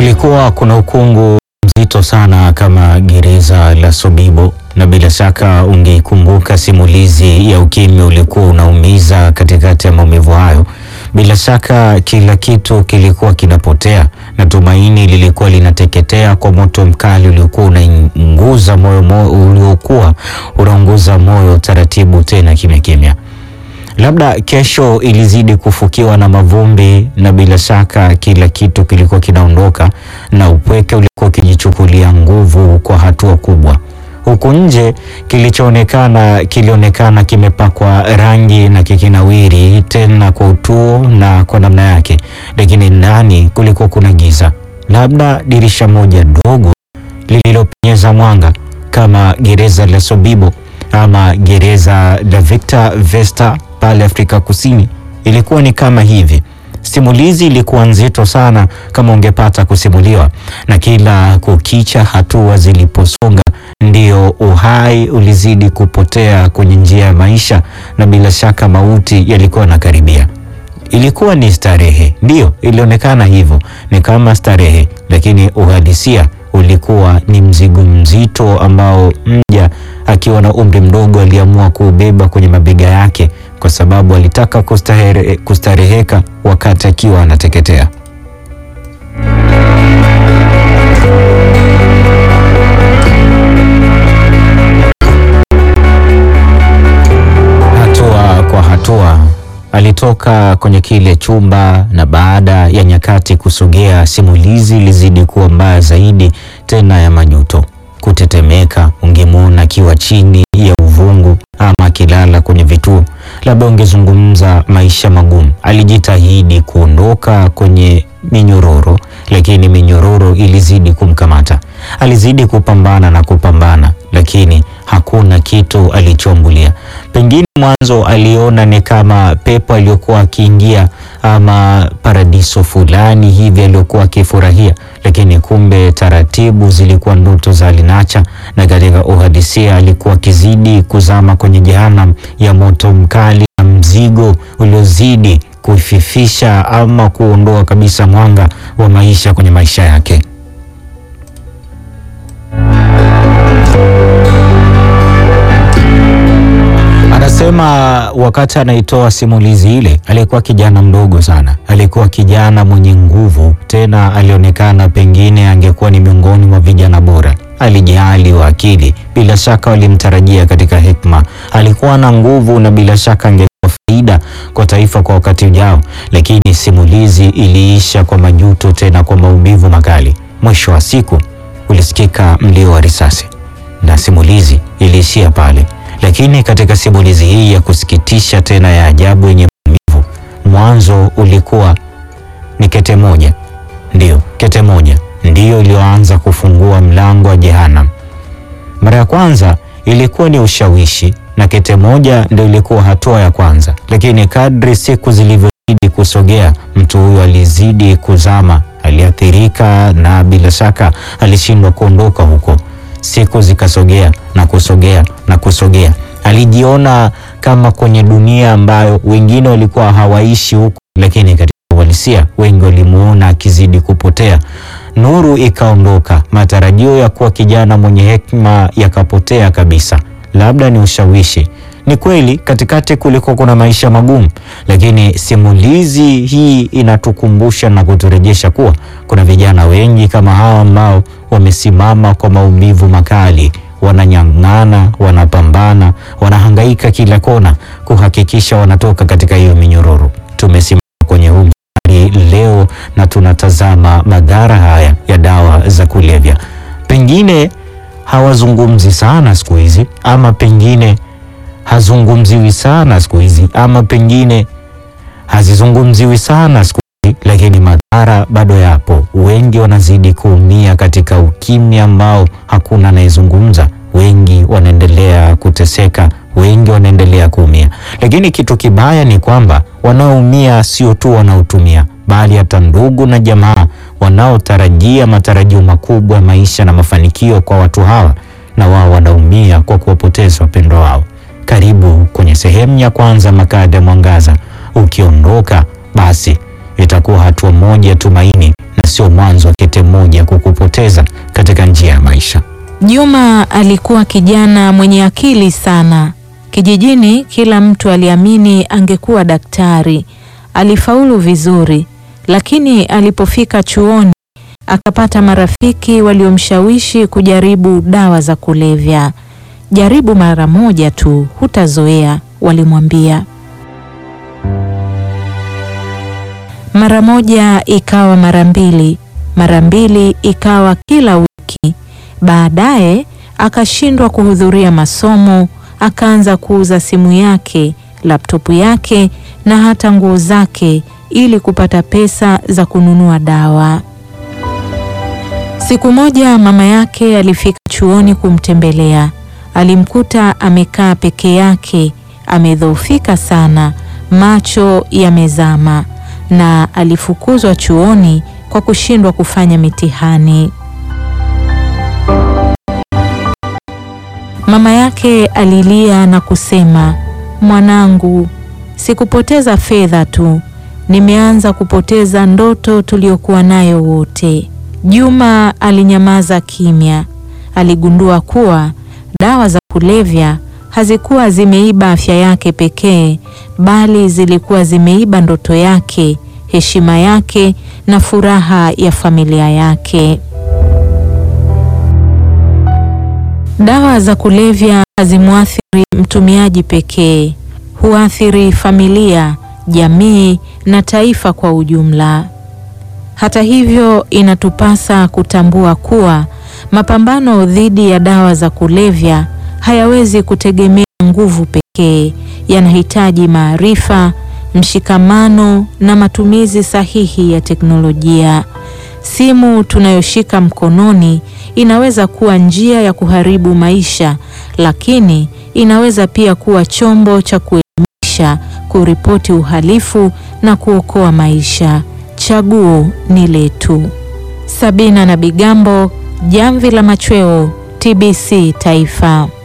Kulikuwa kuna ukungu mzito sana kama gereza la Sobibo, na bila shaka ungeikumbuka simulizi ya ukimya ulikuwa unaumiza katikati ya maumivu hayo. Bila shaka kila kitu kilikuwa kinapotea na tumaini lilikuwa linateketea kwa moto mkali uliokuwa unaunguza moyo, moyo uliokuwa unaunguza moyo taratibu, tena kimya kimya. Labda kesho ilizidi kufukiwa na mavumbi, na bila shaka kila kitu kilikuwa kinaondoka na upweke ulikuwa ukijichukulia nguvu kwa hatua kubwa. Huku nje kilichoonekana kilionekana kimepakwa rangi na kikinawiri tena kwa utuo na kwa namna yake, lakini ndani kulikuwa kuna giza, labda dirisha moja dogo lililopenyeza mwanga kama gereza la Sobibo ama gereza la Victor Vesta pale Afrika Kusini. Ilikuwa ni kama hivi. Simulizi ilikuwa nzito sana kama ungepata kusimuliwa, na kila kukicha hatua ziliposonga ndio uhai ulizidi kupotea kwenye njia ya maisha, na bila shaka mauti yalikuwa yanakaribia. Ilikuwa ni starehe, ndio ilionekana hivyo, ni kama starehe, lakini uhalisia ulikuwa ni mzigo mzito ambao mja akiwa na umri mdogo aliamua kuubeba kwenye mabega yake kwa sababu alitaka kustahere, kustareheka wakati akiwa anateketea. Hatua kwa hatua alitoka kwenye kile chumba, na baada ya nyakati kusogea, simulizi ilizidi kuwa mbaya zaidi, tena ya majuto, kutetemeka. Ungemwona akiwa chini ya uvungu ama akilala kwenye vituo, labda ungezungumza maisha magumu. Alijitahidi kuondoka kwenye minyororo, lakini minyororo ilizidi kumkamata. Alizidi kupambana na kupambana, lakini hakuna kitu alichoambulia. Pengine mwanzo aliona ni kama pepo aliyokuwa akiingia ama paradiso fulani hivi aliyokuwa akifurahia, lakini kumbe taratibu zilikuwa ndoto za alinacha, na katika uhalisia alikuwa akizidi kuzama kwenye jehanamu ya moto mkali na mzigo uliozidi kufifisha ama kuondoa kabisa mwanga wa maisha kwenye maisha yake. Anasema wakati anaitoa simulizi ile alikuwa kijana mdogo sana, alikuwa kijana mwenye nguvu, tena alionekana pengine angekuwa ni miongoni mwa vijana bora. Alijali wa akili, bila shaka walimtarajia katika hekima. Alikuwa na nguvu na bila shaka angekuwa faida kwa taifa kwa wakati ujao, lakini simulizi iliisha kwa majuto, tena kwa maumivu makali. Mwisho wa siku ulisikika mlio wa risasi na simulizi iliishia pale. Lakini katika simulizi hii ya kusikitisha tena ya ajabu yenye maumivu, mwanzo ulikuwa ni kete moja, ndiyo kete moja ndiyo iliyoanza kufungua mlango wa Jehanamu. Mara ya kwanza ilikuwa ni ushawishi, na kete moja ndio ilikuwa hatua ya kwanza, lakini kadri siku zilivyozidi kusogea, mtu huyo alizidi kuzama, aliathirika na bila shaka alishindwa kuondoka huko. Siku zikasogea na kusogea na kusogea. Alijiona kama kwenye dunia ambayo wengine walikuwa hawaishi huko, lakini katika uhalisia wengi walimuona akizidi kupotea. Nuru ikaondoka, matarajio ya kuwa kijana mwenye hekima yakapotea kabisa. Labda ni ushawishi. Ni kweli katikati kuliko kuna maisha magumu, lakini simulizi hii inatukumbusha na kuturejesha kuwa kuna vijana wengi kama hawa ambao wamesimama kwa maumivu makali, wananyang'ana, wanapambana, wanahangaika kila kona kuhakikisha wanatoka katika hiyo minyororo. Tumesimama kwenye huu mstari leo na tunatazama madhara haya ya dawa za kulevya. Pengine hawazungumzi sana siku hizi, ama pengine hazungumziwi sana siku hizi, ama pengine hazizungumziwi sana siku hizi, lakini madhara bado yapo. Wengi wanazidi kuumia katika ukimya ambao hakuna anayezungumza. Wengi wanaendelea kuteseka, wengi wanaendelea kuumia. Lakini kitu kibaya ni kwamba wanaoumia sio tu wanaotumia, bali hata ndugu na jamaa wanaotarajia matarajio makubwa ya maisha na mafanikio kwa watu hawa, na wao wanaumia kwa kuwapoteza wapendwa wao. Karibu kwenye sehemu ya kwanza Makala ya Mwangaza. Ukiondoka basi itakuwa hatua moja tumaini sio mwanzo wa kete moja kukupoteza katika njia ya maisha. Juma alikuwa kijana mwenye akili sana. Kijijini kila mtu aliamini angekuwa daktari. Alifaulu vizuri, lakini alipofika chuoni akapata marafiki waliomshawishi kujaribu dawa za kulevya. Jaribu mara moja tu, hutazoea, walimwambia. Mara moja ikawa mara mbili, mara mbili ikawa kila wiki. Baadaye akashindwa kuhudhuria masomo, akaanza kuuza simu yake, laptopu yake na hata nguo zake ili kupata pesa za kununua dawa. Siku moja mama yake alifika chuoni kumtembelea. Alimkuta amekaa peke yake, amedhoofika sana, macho yamezama na alifukuzwa chuoni kwa kushindwa kufanya mitihani. Mama yake alilia na kusema, mwanangu, sikupoteza fedha tu, nimeanza kupoteza ndoto tuliyokuwa nayo wote. Juma alinyamaza kimya. Aligundua kuwa dawa za kulevya hazikuwa zimeiba afya yake pekee, bali zilikuwa zimeiba ndoto yake, heshima yake na furaha ya familia yake. Dawa za kulevya hazimwathiri mtumiaji pekee, huathiri familia, jamii na taifa kwa ujumla. Hata hivyo, inatupasa kutambua kuwa mapambano dhidi ya dawa za kulevya hayawezi kutegemea nguvu pekee, yanahitaji maarifa, mshikamano na matumizi sahihi ya teknolojia. Simu tunayoshika mkononi inaweza kuwa njia ya kuharibu maisha, lakini inaweza pia kuwa chombo cha kuelimisha, kuripoti uhalifu na kuokoa maisha. Chaguo ni letu. Sabina na Bigambo, Jamvi la Machweo, TBC Taifa.